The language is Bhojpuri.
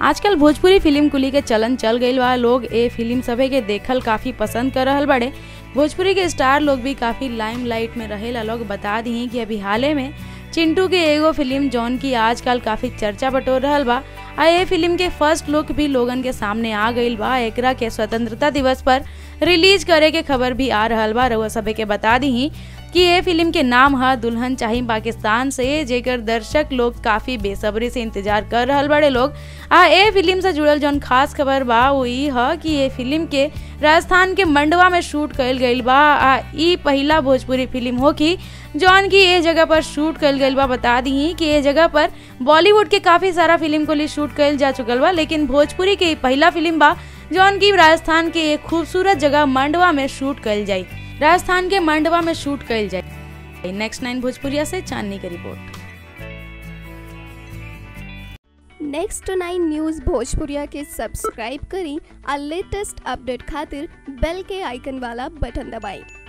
आजकल भोजपुरी फिल्म कुली के चलन चल गईल बा लोग ए फिल्म सभे के देखल काफी पसंद कर रहल बड़े भोजपुरी के स्टार लोग भी काफी लाइमलाइट में रहेला लोग बता दी कि अभी हाले में चिंटू के एगो फिल्म जौन की आजकल काफी चर्चा बटोर रहल बा आ ये फिल्म के फर्स्ट लुक भी लोगन के सामने आ गईल बा एकरा के स्वतंत्रता दिवस पर रिलीज करे के खबर भी आ रहल बा रउआ सभे के बता दी कि ये फिल्म के नाम है दुल्हन चाहिए पाकिस्तान से जेकर दर्शक लोग काफी बेसब्री से इंतजार कर रहल बड़े लोग आ ए फिल्म से जुड़ल जौन खास खबर बा वो ई ह कि ये फिल्म के राजस्थान के मंडवा में शूट कईल गईल बा आ ई पहिला भोजपुरी फिल्म हो कि जौन की ए जगह पर शूट कईल गईल बा बता दी कि ए जगह पर बॉलीवुड के काफी सारा फिल्म को लिए शूट कईल जा चुकल बा लेकिन भोजपुरी के ई पहिला फिल्म बा जौन की राजस्थान के एक खूबसूरत जगह मंडवा में शूट कईल जाई राजस्थान के मंडवा में शूट कईल जाए नेक्स्ट नाइन भोजपुरिया से चांदनी की रिपोर्ट नेक्स्ट नाइन न्यूज़ भोजपुरिया के सब्सक्राइब करी और लेटेस्ट अपडेट खातिर बेल के आइकन वाला बटन दबाएं